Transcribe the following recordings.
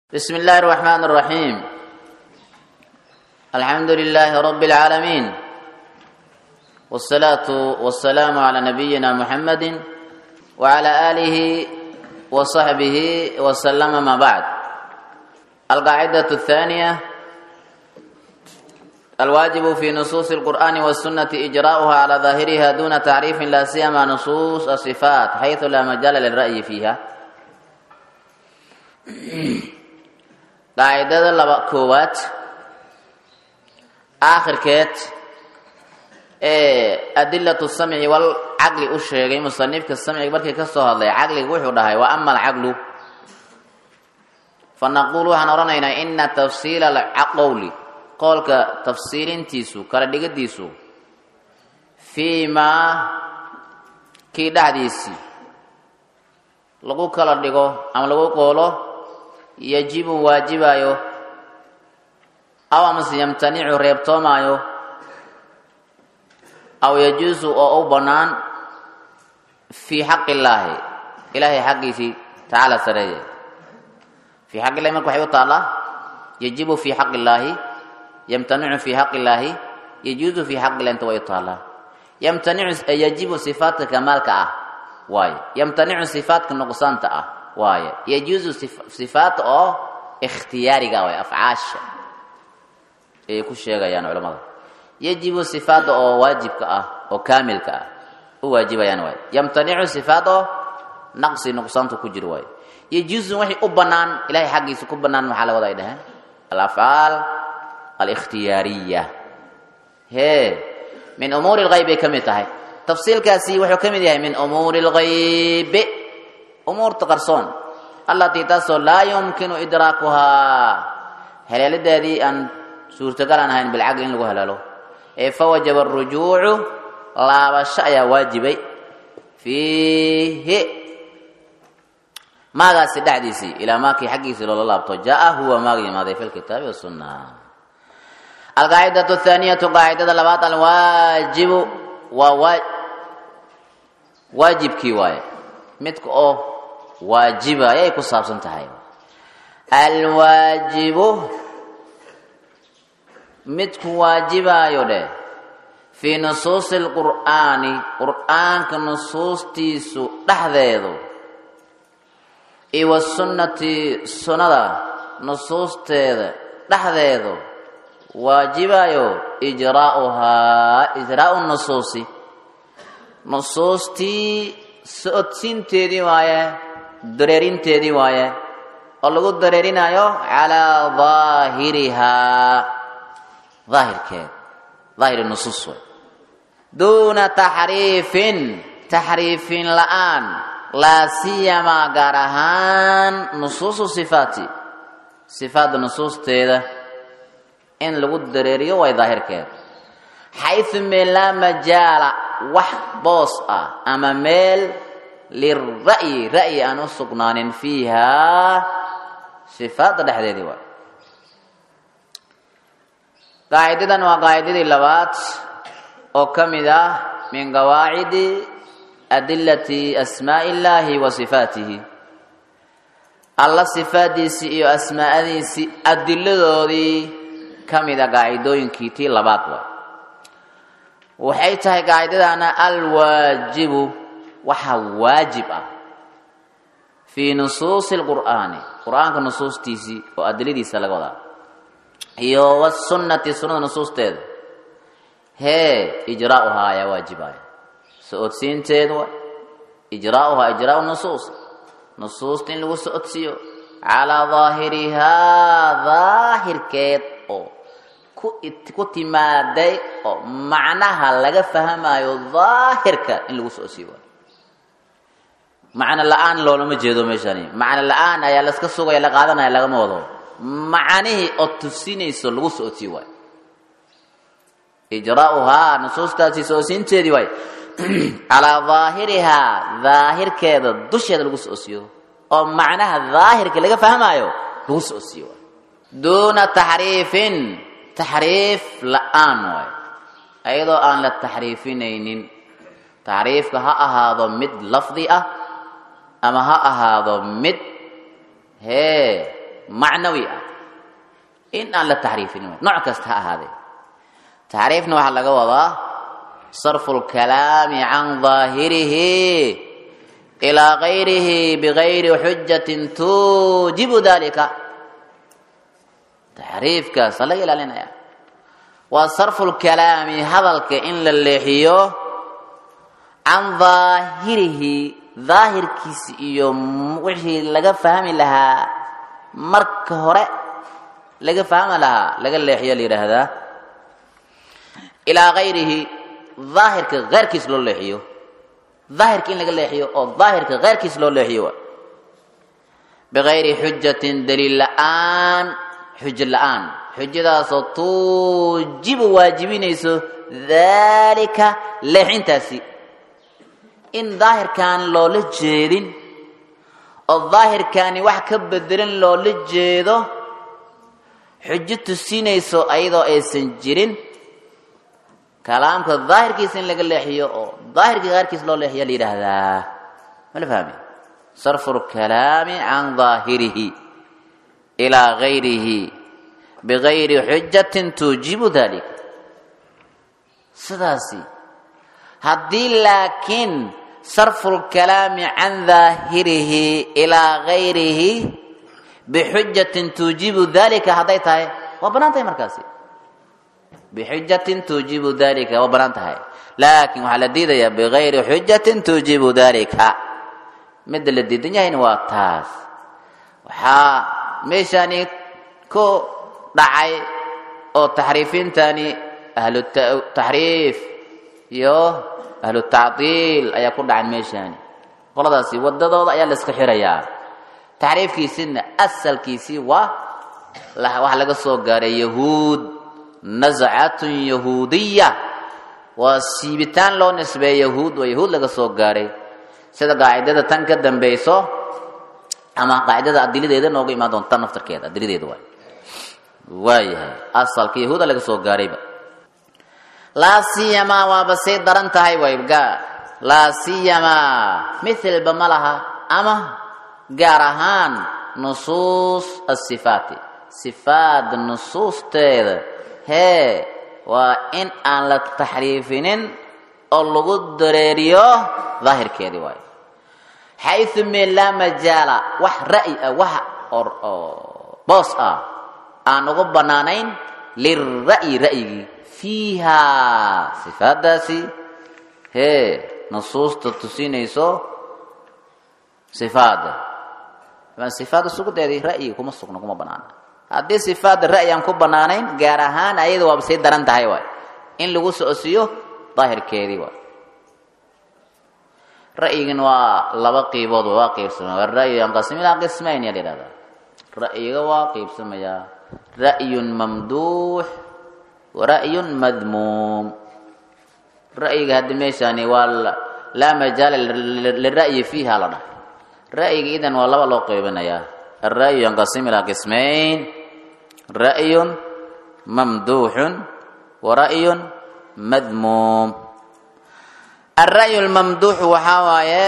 بسم الله الرحمن الرحيم الحمد لله رب العالمين والصلاة والسلام على نبينا محمد وعلى آله وصحبه وسلم ما بعد القاعدة الثانية الواجب في نصوص القرآن والسنة إجراؤها على ظاهرها دون تعريف لا سيما نصوص الصفات حيث لا مجال للرأي فيها qaacidada laba koowaad aakhirkeed ee adilatu samci wal caqli u sheegay musanifka samciga markii ka soo hadlay caqliga wuxuu dhahay wa ama alcaqlu fa naquul waxaan odhanaynaa ina tafsiila alqowli qowlka tafsiilintiisu kala dhigadiisu fii maa kii dhexdiisii lagu kala dhigo ama lagu qoolo yajibu waajibaayo aw amase yamtanicu reebtoomaayo aw yajuusu oo u bannaan fii xaqi illaahi ilaahay xaqiisii tacaala sareeye fii xaq illahi marka waxay u taallaa yajibu fii xaqi illaahi yamtanicu fii xaqi illaahi yajuusu fii xaqi illahi inta way u taallaa yamtanicu yajibu sifaatka kamaalka ah waayo yamtanicu sifaatka nuqsaanta ah waaye yajuusu sifaat oo ikhtiyaariga way afcaasha ayay ku sheegayaan culamada yajibu sifaada oo waajibka ah oo kaamilka ah u waajibayaan waay yamtanicu sifaad oo naqsi nuqsaantu ku jiro waaye yajuusu waxay u bannaan ilahay xaggiisa ku bannaan maxaa la wada ay dhaheen alafcaal alikhtiyaariya hee min umuuri lgayb ay ka mid tahay tafsiilkaasi wuxuu ka mid yahay min umuuri lgaybi umuurta qarsoon allatii taasoo laa yumkinu idraakuhaa haleelideedii aan suurtagal aan ahayn bilcaqli in lagu halaalo ee fawajaba arujuucu laabasho ayaa waajibay fiihi maagaasi dhexdiisii ilaa maakii xaggiisii loola laabto jaa huwa maaga yimaaday fi lkitaabi wasunna alqaacidatu athaaniyatu qaacidada labaad alwaajibu waa waajibkii waaye midka oo waajiba ayay ku saabsan tahay alwaajibu midku waajibaayo dheh fii nusuusi alqur'aani qur'aanka nusuustiisu dhexdeedu iyo wasunnati sunnada nusuusteeda dhexdeedu waajibaayo ijraauhaa ijraau nusuusi nusuustii socodsiinteedii waaye dareerinteedii waaye oo lagu dareerinayo calaa daahirihaa daahirkeed daahiri nusuus way duuna taxriifin taxriifin la-aan laa siyamaa gaar ahaan nusuusu sifaati sifaadda nusuusteeda in lagu dareeriyo way daahirkeed xaysu meel laa majaala wax boos ah ama meel lira'yi ra'yi aan u sugnaanin fiihaa sifaadda dhexdeedii waay qaacidadan waa qaacidadii labaad oo ka mid ah min qawaacidi adilati asmaa'i illaahi wa sifaatihi alla sifaaddiisii iyo asmaa'adiisii adiladoodii ka mid a qaacidooyinkii tii labaad waay waxay tahay qaacidadana alwaajibu waxa waajib ah fii nusuusi lqur'aani qur'aanka nusuustiisii oo adiladiisa laga wadaa iyo wasunnati sunnada nusuusteeda hee ijraauhaa ayaa waajibaya so-odsiinteedu wa ijraauhaa ijraau nusuus nusuusta in lagu so-odsiiyo calaa daahirihaa daahirkeed oo ku timaaday oo macnaha laga fahmayo daahirka in lagu so-odsiiyo macno la-aan loolama jeedo meeshani macno la-aan ayaa laska sugaya la qaadanaya lagama wado macanihii oo tusinayso lagu so-odsiiyo waay ijraauhaa nusuustaasi so-odsiinteedii waay calaa daahirihaa daahirkeeda dusheeda lagu so-odsiiyo oo macnaha daahirka laga fahmaayo lagu so-odsiiyo waay duuna taxriifin taxriif la-aan waay ayadoo aan la taxriifinaynin taxriifka ha ahaado mid lafdi ah ama ha ahaado mid hee macnawi ah in aan la taxriifin nooc kasta ha ahaadee taxriifna waxaa laga wadaa sarfu lkalaami can daahirihi ilaa gayrihi bigayri xujatin tuujibu dalika taxriifkaasa laga ilaalinaya waa sarfu lkalaami hadalka in la leexiyo can daahirihi daahirkiisi iyo wixii laga fahmi lahaa marka hore laga fahmi lahaa laga leexiyo la yidhaahdaa ilaa gayrihi daahirka keyrkiis loo leexiyo daahirka in laga leexiyo oo daahirka keyrkiis loo leexiyo wa bigayri xujatin daliil la-aan xujo la-aan xujadaasoo tuujibu waajibinayso daalika leexintaasi in daahirkaan loola jeedin oo daahirkaani wax ka bedelan loola jeedo xujo tusinayso ayadoo aysan jirin kalaamka daahirkiisa in laga leexiyo oo daahirka qaarkiis loo leexiya la yidhaahdaa mala fahmi sarfu lkalaami can daahirihi ilaa gayrihi bigayri xujatin tuujibu dalik sidaasi haddii laakiin sarfu lkalaami can daahirihi ilaa gayrihi bixujatin tuujibu dalika hadday tahay waa bannaan tahay markaasi bixujatin tuujibu dalika waa bannaan tahay laakiin waxaa la diidayaa bigayri xujatin tuujibu dalika midda la diidan yahayna waa taas waxaa meeshaani ku dhacay oo taxriifiintani ahlu taxriif iyo ahlu tacdiil ayaa ku dhacan meeshaani qoladaasi wadadooda ayaa la iska xirayaa taxriifkiisina asalkiisii waa waxa laga soo gaaray yahuud nascatun yahuudiya waa siibitaan loo nisbeeye yahuud waa yahuud laga soo gaaray sida qaacidada tan ka dambeyso ama qaacidada adiladeeda nooga imaan doonta naftarkeeda adiladeeda waay waayahay asalka yahuuda laga soo gaarayba laa siyamaa waaba say daran tahay wayga laa siyamaa mithlba ma laha ama gaar ahaan nusuus asifaati sifaad nusuusteeda hee waa in aan la taxriifinin oo lagu dareeriyo daahirkeedii waayo xayu meel laa majaala wax ra'yi ah wax boos ah aan ugu bannaanayn lira'yi ra'yigii fiiha sifaadaasi hee nusuusta tusinayso sifaada sifaada sugudeedii ra'yiga kuma sugno kuma banaana haddii sifaada ra'yi aan ku bannaanayn gaar ahaan ayada waaba sii daran tahay waay in lagu socosiiyo daahirkeedii waay ra'yigan waa laba qiibood waa qiibsamaya ra'yu yanqasim ilaa qismayn yaa la yidhahdaa ra'yiga waa qiibsamayaa ra'yun mamduux wa ra'yun madmuum ra'yiga haddi meeshaani waa laa majaala lira'yi fiiha la dhahay ra'yiga idan waa laba loo qeybinayaa alra'yu yanqasim ilaa qismayn ra'yun mamduuxun wa ra'yun madmuum alra'yu lmamduuxu waxaa waaye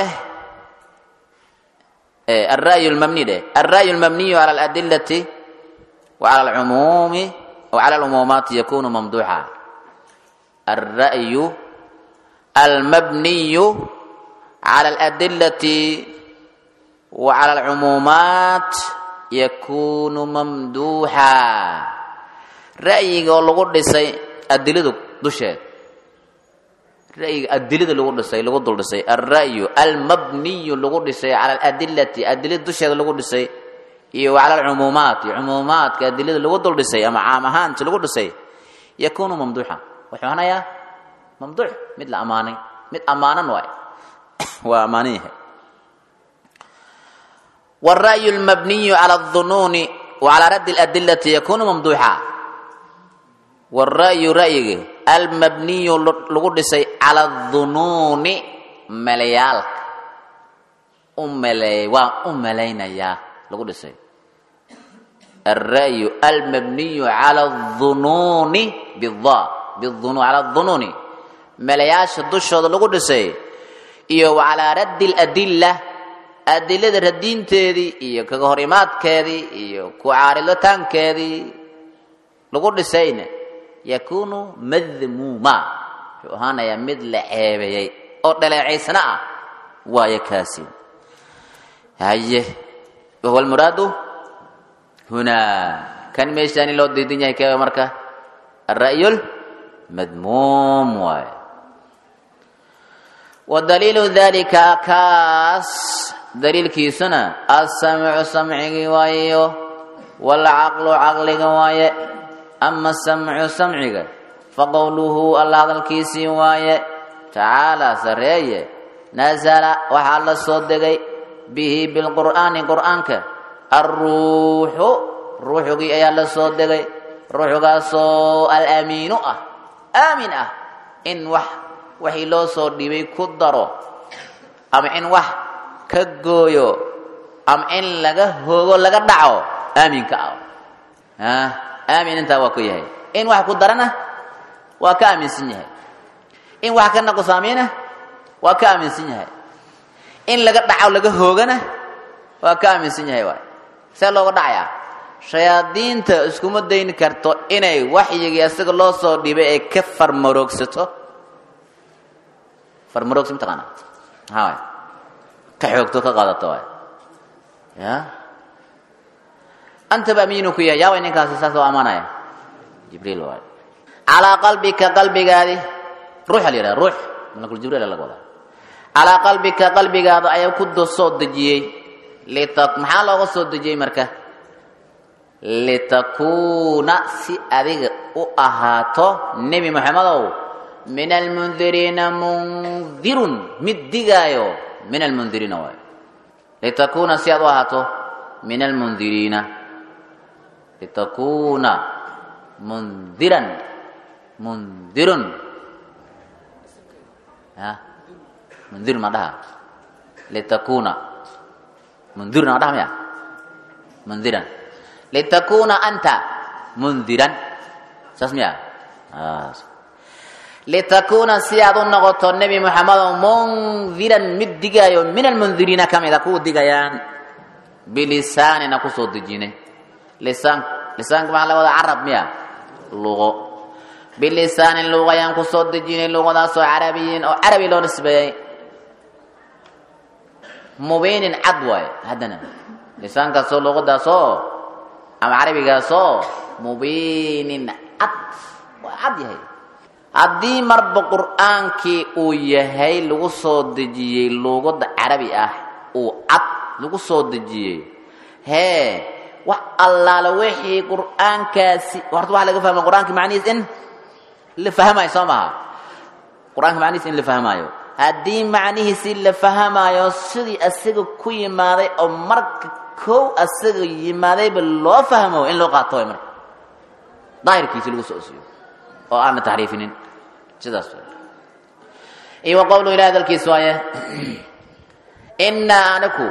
alra'yu lmabni dheh alra'yu lmabniyu cala aladilati wa cala alcumuumi wa cala alumuumaati yakunu mamduuxa alra'yu almabniyu cala aladilati wa cala alcumuumaat yakunu mamduuxa ra'yiga oo lagu dhisay adiladu dusheed ra'yiga adilada lagu dhisay lagu dul dhisay alra'yu almabniyu lagu dhisay cala aladilati adilada dusheeda lagu dhisay iyo wa cala alcumuumaat iyo cumuumaadka adilada lagu dul dhisay ama caam ahaanta lagu dhisay yakunu mamduuxa wuxuu hanayaa mamduuc mid la ammaanay mid ammaanan waay waa ammaanan yahay والرأي المبني على الظنون وعلى رد الأدلة يكون ممدوحا والرأي رأي المبني لغدسي على الظنون مليالك أملي وأملينا يا لغدسي الرأي المبني على الظنون بالضاء بالظنون على الظنون ملياش الدش لغدسي إيو وعلى رد الأدلة adilada radiinteedii iyo kaga hor imaadkeedii iyo ku caaridataankeedii lagu dhisayna yakuunu madmuuma wuxuu ahaanayaa mid la ceebeeyey oo dhaleecaysna ah waayo kaasi haye wahuwa almuraadu hunaa kan meeshaani loo diidan yahay keeba marka alra'yu lmadmuum waaye wadaliilu dalika kaas daliilkiisuna alsamcu samcigii waayo waalcaqlu caqliga waaye ama samcu samciga faqowluhu alla hadalkiisii waaye tacaalaa sareeye nasala waxaa la soo degay bihi bilqur'aani qur'aanka alruuxu ruuxugii ayaa la soo degay ruuxugaasoo alamiinu ah aamin ah in wax waxii loo soo dhibay ku daro ama in wax ka gooyo ama in laga hoogo laga dhaco aaminka ah aamin intaa waa ku yahay in wax ku darana waa ka aaminsan yahay in wax ka naqsaamina waa ka aaminsan yahay in laga dhaco laga hoogana waa ka aaminsan yahay waay see looga dhacayaa shayaadiinta iskuma dayni karto inay waxyigii isaga loo soo dhibay ay ka farmaroogsato farmaroogsi mataqaana maxaa waay ka xoogto ka qaadato waay ya antaba amiinu ku yahay yaa way ninkaasi saas oo amaanaya jibriil waay calaa qalbika qalbigaadi ruuxa la yidhaha ruux malakul jibriil laga wadaa calaa qalbika qalbigaada ayaa ku soo dejiyey lita maxaa looga soo dejiyey marka litakuuna si adiga u ahaato nebi moxamedow min almundiriina mundirun mid digaayo min almundiriina waay litakuuna si aad u ahaato min almundiriina litakuuna mundiran mundirun ya mundir ma dhaha litakuuna mundirun ma dhaha maya mundiran litakuuna anta mundiran saas miya litakuuna si aad u noqoto nebi moxamedo mundiran mid digaayo min almundiriina ka mida kuwa digayaan bilisaanina kusoo dejinay lisaan lisaanka maxaa laga wadaa carab miya luqo bilisaanin luqa ayaan kusoo dejinay luqadaasoo carabiyin oo carabi loo nisbeeyey mubiinin cad waaye haddana lisaankaasoo luqadaasoo ama carabigaasoo mubiinin cad waa cad yahay haddii marba qur'aankii uu yahay lagu soo dejiyey luuqada carabi ah uu cad lagu soo dejiyey hee wax allaala wixii qur'aankaasi horta waxaa laga fahma qur'aanka macnihiis in la fahmayo soo maha qur-aanka macnihiis in la fahmaayo haddii macnihiisi la fahmaayo sidii asaga ku yimaaday oo marka kow asaga yimaadayba loo fahmo in loo qaato way marka daahirkiisi lagu soo osiyo oo aan la taxriifinin sidaas iyo wa qowlu ilahi hadalkiis waaye innaa anaku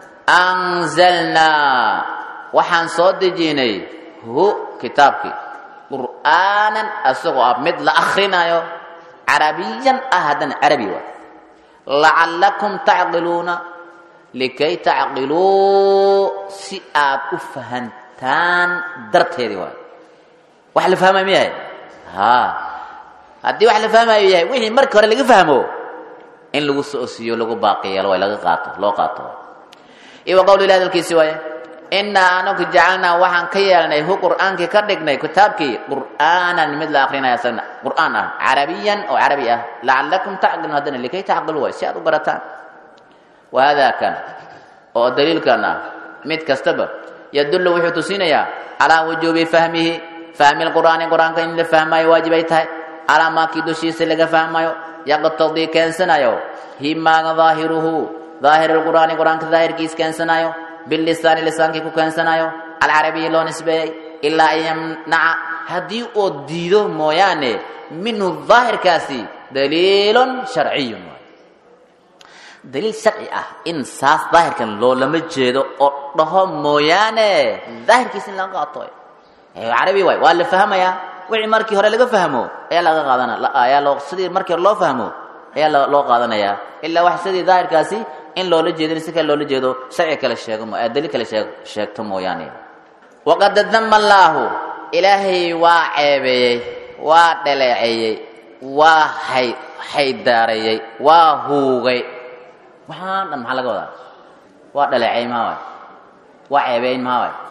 anzalnaa waxaan soo dejinay hu kitaabkii qur'aanan asagoo ah mid la akrinayo carabiyan ah haddana carabi waay lacallakum tacqiluuna likay tacqiluu si aad u fahantaan darteedii waay wax la fahmayo ma yahay ha haddii wax la fahmayo yahay wixii markii hore laga fahmo in lagu soo osiyo lagu baaqi yeelo way laga qaato loo qaato iyo wa qowlu ilahi hadalkiisi waaye innaa anaku jacalnaa waxaan ka yeelnay hu qur'aankii ka dhignay kitaabkii qur'aanan mid la akrinaya isagna qur'aan ah carabiyan oo carabi ah lacallakum tacqiluun haddana likay tacqilu waay si aad u barataan wahadaa kan oo daliilkan ah mid kastaba yadullu wuxuu tusinayaa calaa wujuubi fahmihi fahmi lqur'aani qur'aanka in la fahmaayo waajib ay tahay calaa maakii dushiisa laga fahmayo yaqtadii keensanayo himaaga daahiruhu daahir lqur'aani qur'aanka daahirkiis keensanayo bilisaani lisaankii ku keensanayo alcarabiyi loo nisbeeyey ilaa an yamnaca haddii oo diido mooyaane minhu daahirkaasi daliilun sharciyun daliil sharci ah in saas daahirkan loolama jeedo oo dhaho mooyaane daahirkiis in laga qaato carabi waay waa la fahmayaa wixii markii hore laga fahmo ayaa laga qaadana ayaa loo sidii markii hore loo fahmo ayaa loo qaadanayaa ilaa wax sidii daahirkaasi in loola jeedin si kale loola jeedo sharci kale sheego mo adali kale sheeg sheegto mooyaane waqad dama allaahu ilaahay waa ceebeeyey waa dhaleeceeyey waa hay haydaareeyey waa huugay waxaan dhan maxaa laga wadaa waa dhaleeceey maa waay waa ceebeyn maa waay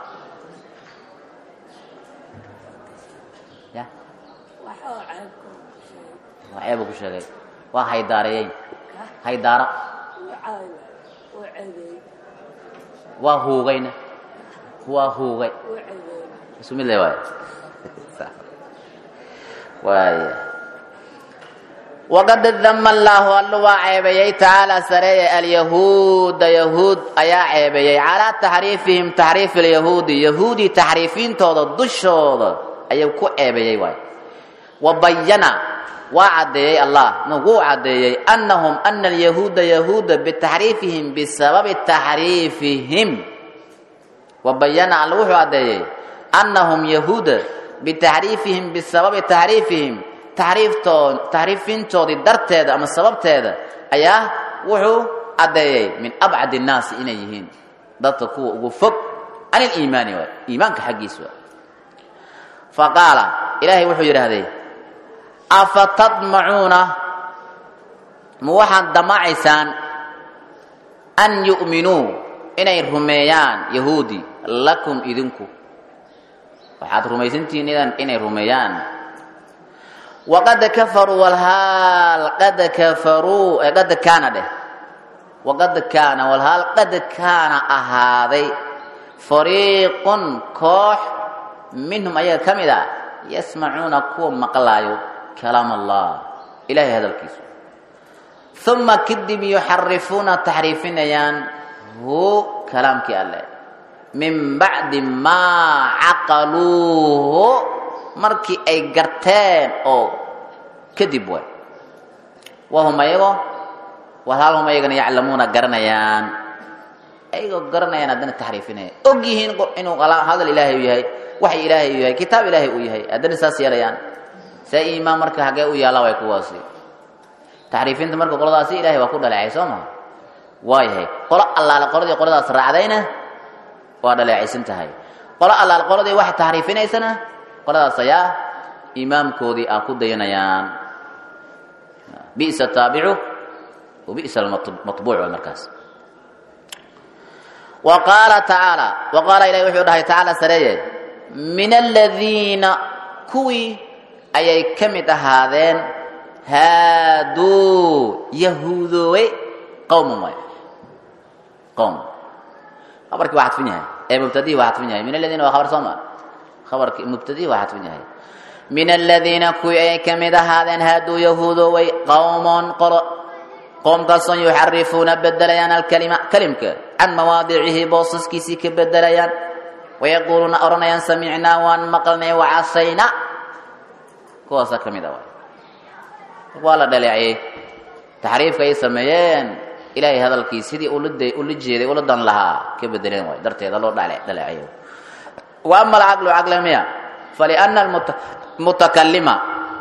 ya waa ceebu ku sheegay waa haydaareeyeyn haydaaro waa huugayna waa huugay isu mid le waay waaya waqad dama allaahu allu waa ceebeeyey tacaala sareeye alyahuuda yahuud ayaa ceebeeyey calaa taxriifihim taxriif alyahuudi yahuudi taxriifintooda dushooda ayuu ku ceebeeyey waay wa bayana waa caddeeyey allah wuu caddeeyey annahum ana alyahuuda yahuuda bitaxriifihim bisababi taxriifihim wa bayana alla wuxuu caddeeyey annahum yahuuda bitaxriifihim bisababi taxriifihim taxriiftood taxriifintoodii darteeda ama sababteeda ayaa wuxuu caddeeyey min abcad innaasi inay yihiin dadka kuwa ugu fog can iliimaani waay iimaanka xaggiis waay fa qaala ilaahay wuxuu yidhaahday afa tadmacuuna ma waxaad damacaysaan an yu'minuu inay rumeeyaan yahuudi lakum idinku waxaad rumaysantihiin inay rumeeyaan waqad kafaruu walhaal qad kafaruu qad kaana dheh waqad kaana walhaal qad kaana ahaaday fariiqun koox minhum ayaga ka mid a yasmacuuna kuwa maqlaayo kalaam allah ilahay hadalkiisu uma kadib yuxarifuuna taxriifinayaan hu kalaamkii alleh min bacdi maa caqaluuhu markii ay garteen oo kadib way wahum ayago walhaal hum ayagana yaclamuuna garanayaan ayagoo garanayaan haddana taxriifinaya og yihiin inuu hadal ilaahay u yahay waxay ilaahay u yahay kitaab ilaahay uu yahay haddana saas yeelayaan see iimaan marka hagee u yaalla way kuwaasi taxriifinta marka qoladaasi ilahay waa ku dhaleecay soo maha waa yahay qolo allaale qoladii qoladaas raacdayna waa dhaleecaysan tahay qolo allaale qoladii wax taxriifinaysana qoladaas ayaa imaamkoodii ah ku dayanayaan bi'sa taabicu wa bi'sa almatbuuc waa markaas wa qaala tacaala wa qaala ilahi wuxuu dhahay tacaala sareeye min aladiina kuwii ayay ka mid ahaadeen haaduu yahuudoowe qowman waay qowm khabarkii waa xadfin yahay ee mubtadihii waa xadfin yahay min aladiina waa khabar soo maa khabarkii mubtadihii waa xadfin yahay min aladiina kuwii ayay ka mid ahaadeen haaduu yahuudoowey qowmon qolo qoomkaasoo yuxarifuuna bedelayaan alkalima kalimka can mawaadicihi boosaskiisii ka bedelayaan wayaquuluuna odhanayaan samicnaa waan maqalnay wacasayna kuwaasaa ka mid a waay waa la dhaleeciyey taxriifka ay sameeyeen ilaahay hadalkii sidii ula jeeday ula dan lahaa ka bedeleen waay darteeda loo dhaleeceeyo wa ama alcaqlu caqle miya faliana almutakalima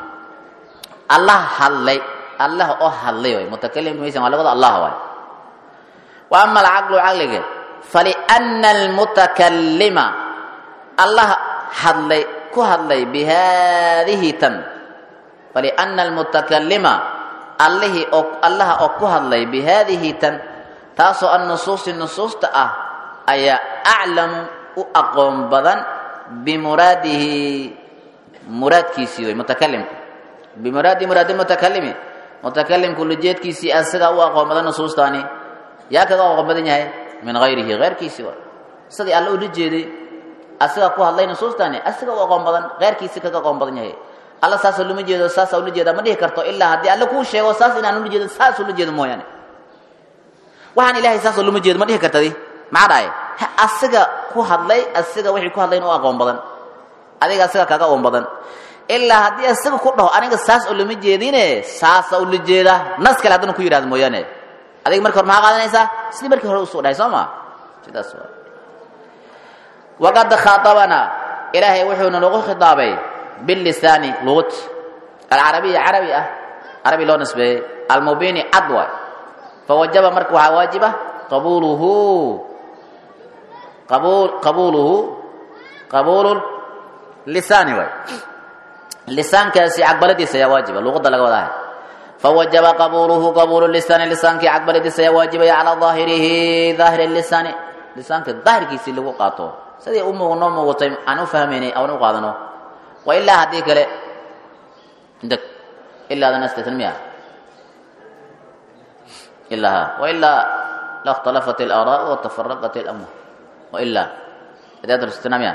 allah hadlay allah oo hadlay waay mutakalim maysan waa labada allah waay wa ama alcaqlu caqliga faliana almutakalima allah hadlay ku hadlay bihadihi tan faliana almutakalima allihii oo allaha oo ku hadlay bihadihi tan taasoo annusuusi nusuusta ah ayaa aclamu u aqoon badan bimuraadihi muraadkiisii wey mutakalimka bimuraadi muraadi mutakalimi mutakalimku lujeedkiisii asigaa u aqoon badan nusuustaani yaa kaga aqoon badan yahay min hayrihi heyrkiisii wa sidii alle ula jeeday asigaa ku hadlay nusuustaani asiga u aqoon badan heyrkiisii kaga aqoon badan yahay alla saasoo lama jeedo saasa ula jeeda ma dhihi karto ilaa haddii alle kuu sheego saas inaan ula jeedo saas ula jeedo mooyaane waxaan ilahay saasoo lama jeedo ma dhihi kartadi maxaa dhahay asiga ku hadlay asiga wixii ku hadlayn u aqoon badan adiga asiga kaga aqoon badan ilaa haddii asiga ku dhaho aniga saas oo lama jeedine saasa ula jeeda nas kale haddana ku yidhahdo mooyaane adiga marka hore maxaa qaadanaysaa sidii markii hore usoo dhahay soo ma sidaas waa waqad khaatabana ilaahay wuxuuna nagu khitaabay bilisaani luqut alcarabiya carabi ah carabi loo nisbeeyey almubini cad waay fawajaba marka waxaa waajiba qabuuluhu qabuul qabuuluhu qabuulu lisaani waay lisaankaasi caqbaladiisa ayaa waajiba luqadda laga wadahay fawajaba qabuuluhu qabuulu lisaani lisaankii caqbaladiisa ayaa waajibaya calaa daahirihi daahiri lisaani lisaanka daahirkiisii lagu qaato sidii u muuq noo muuqatay aan u fahmaynay aan u qaadano wa ilaa haddii kale deg ilaadana istitn miya ilaa ha wa ilaa la اkhtalafat اlaaraa watafaraqat اlamr wa ilaa adaat istina miya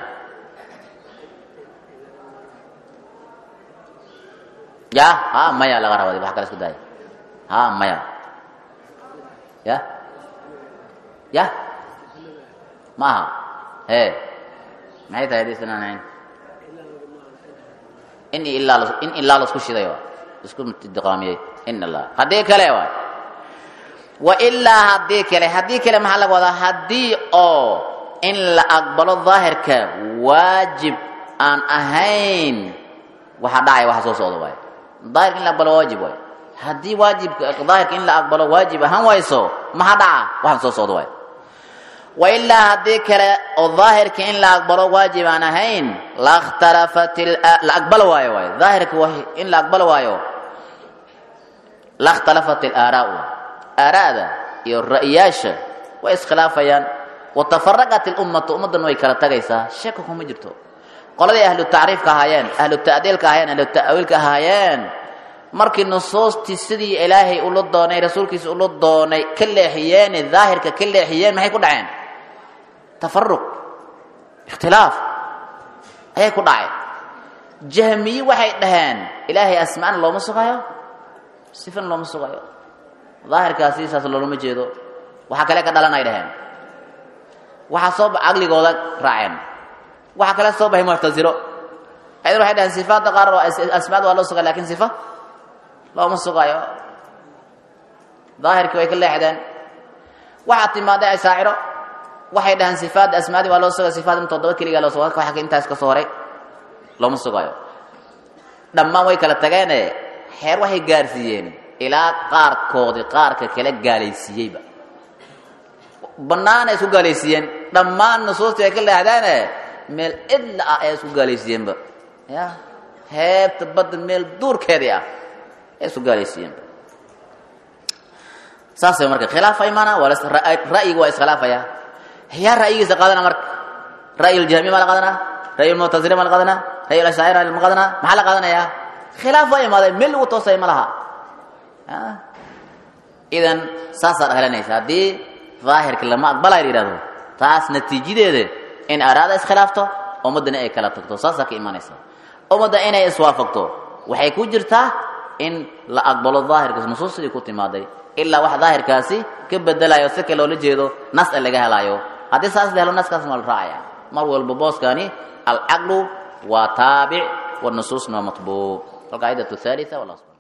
ya ha maya laga rabaa wax kale isku daaya ha maya ya ya ma aha he maxay tahay hadii isnaan ahayn in ilaa in ilaa lasku shiday waa isku diqaamiyey in allah haddii kale waay wa ilaa haddii kale haddii kale maxaa laga wadaa haddii oo in la aqbalo daahirka waajib aan ahayn waxaa dhacaya waxa soo socda waay daahirka in la aqbalo waajib waay haddii waajibka daahirka in la aqbalo waajib ahaan wayso maxaa dhaca waxaan soo socda waay wa ilaa haddii kale oo daahirka in la aqbalo waajib aan ahayn lakhtalafat la aqbalo waayo waay daahirka in la aqbalo waayo lakhtalafat ilaaraau aaraada iyo ra'yaasha way iskhilaafayaan watafaraqat ilummatu ummaddan way kala tagaysaa shaka kuma jirto qoladii ahlu tacriifka ahaayeen ahlu ta'diilka ahaayeen ahlu ta'wiilka ahaayeen markii nusuustii sidii ilaahay ula doonay rasuulkiisa ula doonay ka leexiyeene daahirka ka leexiyeen maxay ku dhaceen tafaruq ikhtilaaf ayay ku dhaceen jahmiye waxay dhaheen ilaahay asmaana looma sugayo sifan looma sugayo daahirkaasi saas loolama jeedo waxaa kale ka dhalan ay dhaheen waxaa soo caqligooda raaceen waxaa kale soo baxay muctasilo ayadana waxay dhaheen sifaadda qaar asmaada waa loo sugaya lakin sifa looma sugayo daahirkii way ka leexdeen waxaa timaaday asaaciro waxay dhaheen sifaadda asmaadii waa loo sugaya sifaad in toddoba keligaa loo suga waxa intaas ka soo horay looma sugayo dhammaan way kala tageene xeer waxay gaarsiiyeen ilaa qaarkoodii qaarka kala gaalaysiiyeyba banaana isku gaalaysiiyeen dhammaan nusuustii ay ka leexdeene meel cidla ah ay isku gaalaysiiyeenba ya heebta badda meel duurkeedii ah ay isku gaalaysiiyeenba saasay marka khilaafa imaana waa ra'yiga waa iskhilaafaya yaa ra'yigiisa qaadana marka ra'yi ljahmiya maa la qaadanaa ra'yi lmuctasila maa la qaadanaa ra'yi lashaacira ma qaadanaa maxaa la qaadanayaa khilaaf waa imaaday meel lagu toosay ma laha idan saasaad helanaysa haddii daahirka lama aqbalay la yidhahdo taas natiijadeeda in araada iskhilaafto ummaddana ay kala tagto saasaa ka imanaysa ummadda inay iswaafaqto waxay ku jirtaa in la aqbalo daahirka nusuustii ku timaaday ilaa wax daahirkaasi ka bedelayo si kale loola jeedo nas a laga helaayo haddii saas la helo naskaas ma la raacaya mar walba booskani alcaqlu waa taabic والنصوص ما مطبوع القاعدة الثالثة والأصل